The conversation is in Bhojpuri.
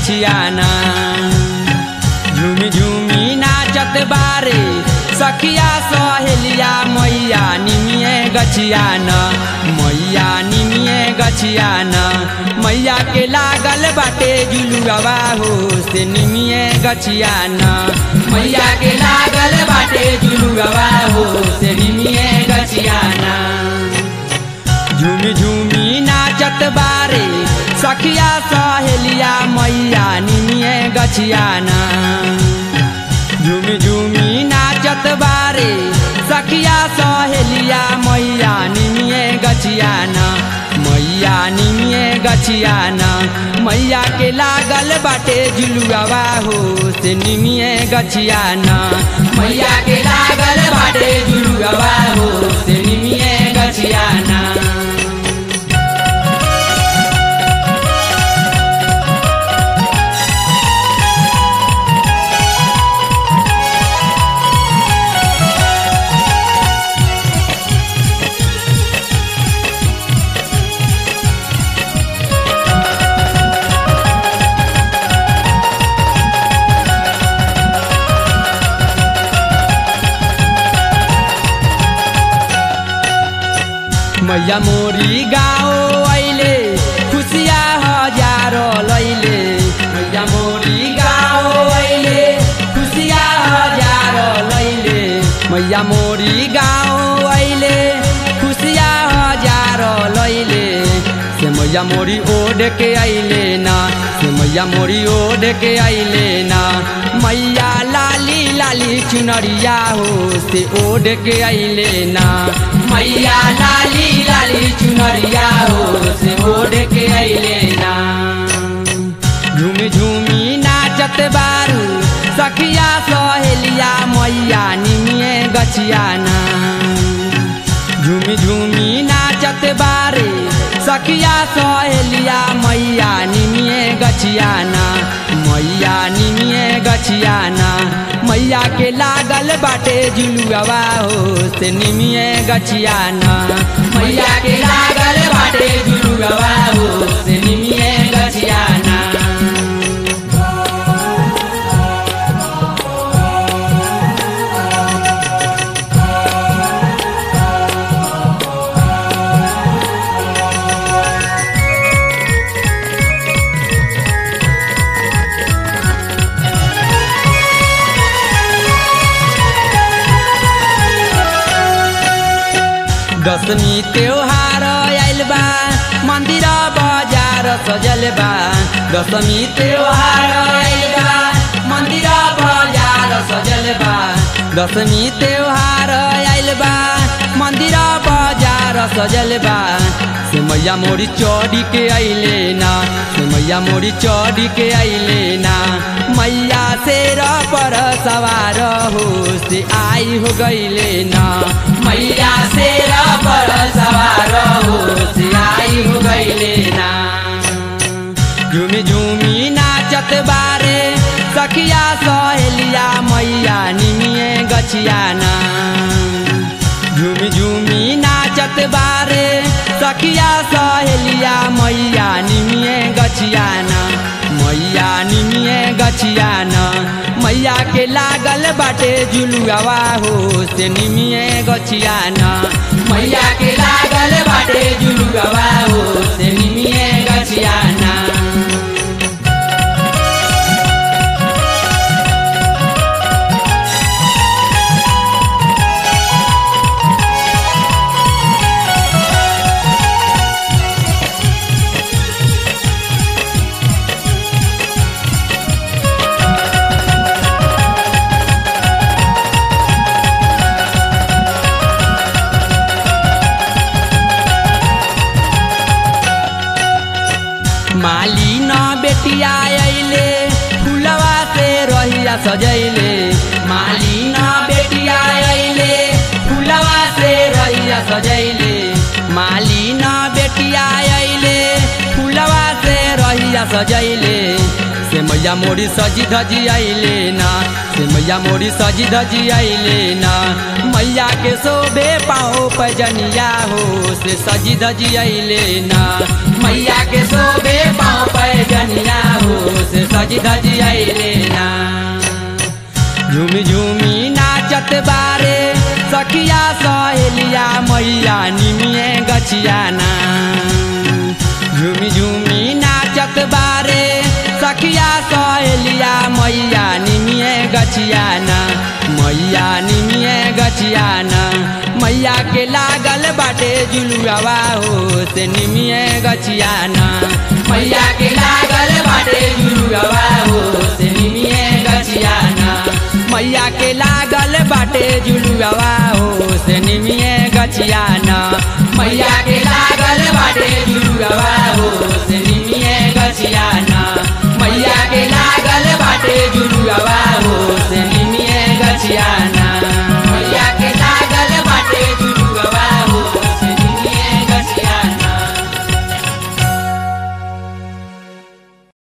गछियाना झूमी झूमी नाचत बारे सखिया सहेलिया मैया निमिए गछियाना मैया निमिए गछियाना मैया के लागल बाटे जुलुआ हो से निमिए गछियाना मैया के लागल बाटे जुलुआ हो से निमिए गछियाना झूमी झूमी नाचत बारे सखिया सहेलिया मैया निमिए गछियाना झूमी झूमी नाचत बारे सखिया सहेलिया मैया निमिए गछियाना मैया निमिए गछियाना मैया के लागल बाटे जुलुआ हो से निमिए गछियाना मैया के लागल बाटे जुलुआ हो से निमिए गछियाना मैया मोरी गाओ अइले खुसिया हजारो लैले मैया मोरी गाओ अइले खुसिया हजारो लैले मैया मोरी गाओ अइले खुसिया हजारो लैले से मैया मोरी ओढ़ के अइले ना से मैया मोरी ओढ़ के अइले ना मैया लाली लाली चुनरिया हो से ओढ़ के अइले ना मैया लाली लाली चुनरिया हो से ओढ़ के अइले ना झूमी झूमी नाचत बारू सखिया सहेलिया मैया निमिए गछियाना झूमी झूमी नाचत बारे सखिया सहेलिया मैया निमिए गछियाना मैया निमिए गछियाना मैया के लागल बाटे जुलुआ हो से निमिए गछियाना मैया के लागल बाटे जुलुआ हो से निमिए गछियाना दशमी त्योहार आइल बा मंदिर बाजार सजल बा दशमी त्योहार आइल बा मंदिर बाजार सजल बा दशमी त्योहार आइल बा मंदिर बाजार सजल बा से मैया मोरी चौड़ी के अइले ना से मैया मोरी चौड़ी के अइले ना मैया शेर पर सवार हो से आई हो गइले ना मैया शेर पर सवार हो से आई हो गइले ना झूमी झूमी नाचत बारे सखिया सहेलिया मैया निमिए गछियाना झूमी झूमी नाचत बारे सखिया सहेलिया मैया निमिए गछियाना मैया निमिए गछियाना मैया के लागल बाटे जुलुआ हो से निमिए गछियाना मैया के लागल बाटे जुलुआ हो से निमिए गछियाना माली न बेटिया अइले फुलवा से रहिया सजैले माली न बेटिया अइले फुलवा से रहिया सजैले माली न बेटिया अइले फुलवा से रहिया सजैले से मैया मोरी सजी धजी अइले ना से मैया मोरी सजी धजी अइले ना मैया के शोभे पाओ पैजनिया हो से सजी धजी अइले ना मैया के शोभे पाओ पैजनिया हो से सजी धजी अइले ना झूमी झूमी नाचत बारे सखिया सहेलिया मैया निमिए गछियाना झूमी झूमी नाचत बारे सखिया सहेलिया मैया निमिए गछियाना मैया निमिए गछियाना मैया के लागल बाटे जुलुआवा हो से निमिए गछियाना मैया के लागल बाटे जुलुआवा हो से निमिए गछियाना मैया के लागल बाटे जुलुआवा हो से निमिए गछियाना मैया के लागल